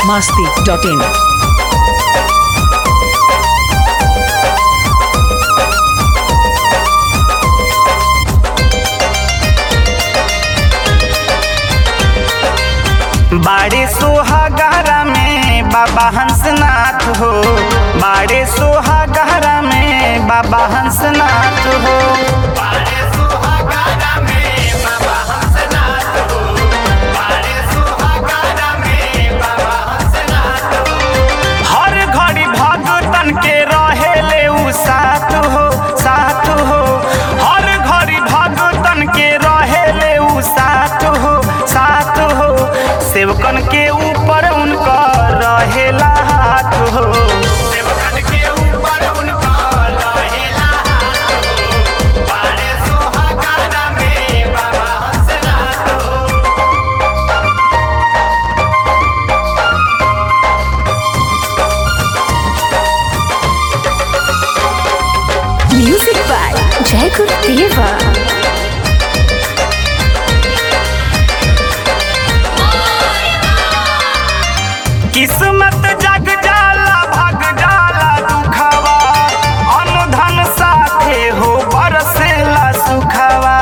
masti.in. बाड़े सोहागरा में बाबा हंसनाथ हो बाड़े सोहागरा में बाबा हंसनाथ हो हर घड़ी भगतन के रहेले उ साथ हो साथ हो हर घड़ी भगतन के रहेले उ साथ हो साथ हो सेवकन के ऊपर उनका रहेला हाथ हो सेवकन के ऊपर उनका रहेला हाथ हो बाड़े सोहागरा में बाबा हंसनाथ हो Music by Jacob Deva. किस्मत जग जाला भग जाला दुखवा अनुधन साथे हो बरसेला सुखवा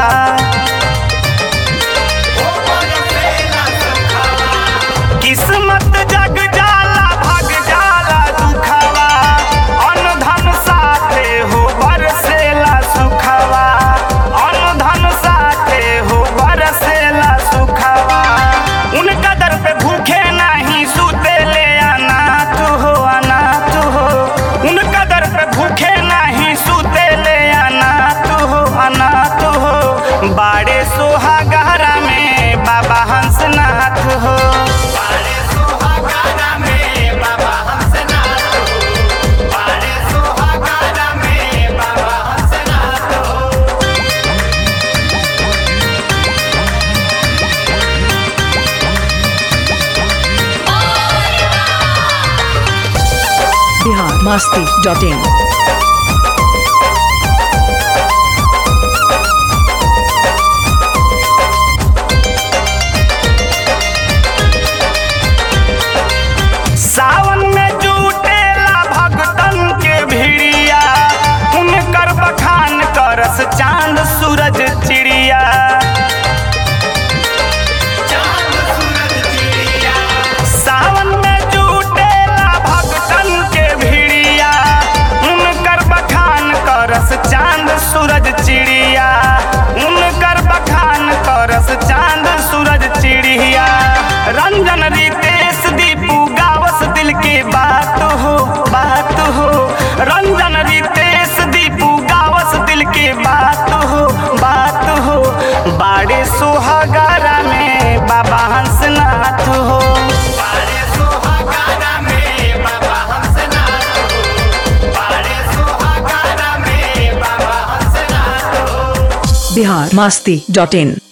किस्मत जग जाला भग जाला दुखवा अनुधन साथे हो बरसेला सुखवा अनुधन साथे हो बरसेला सुखवा उनका दर पे भूखे नहीं सूते ले अनाथ हो अनाथ हो उनका दर पे भूखे नहीं सूते ले अनाथ हो अनाथ हो बाड़े सोहागरा में बाबा हंसनाथ हो बाड़े सोहागरा में बाबा हंसनाथ हो बाड़े सोहागरा में बाबा हंसनाथ हो Bihar masti.in. सावन में जुटेला भगतन के भिड़िया उनकर बखान करस चांद सूरज चिड़िया सावन में जुटेला भगतन के भिड़िया उनकर बखान करस चांद सूरज चिड़िया उनकर बखान करस चांद सूरज चिड़िया रंजन रितेश दीपू गावस दिल की बात हो बात हो रंजन रितेश दीपू गावस दिल की बात हो बात हो बाड़े सुहागरा में बाबा हंसनाथ हो बाड़े सुहागरा में बाबा हंसनाथ हो बाड़े सुहागरा में बाबा हंसनाथ हो Bihar masti.in.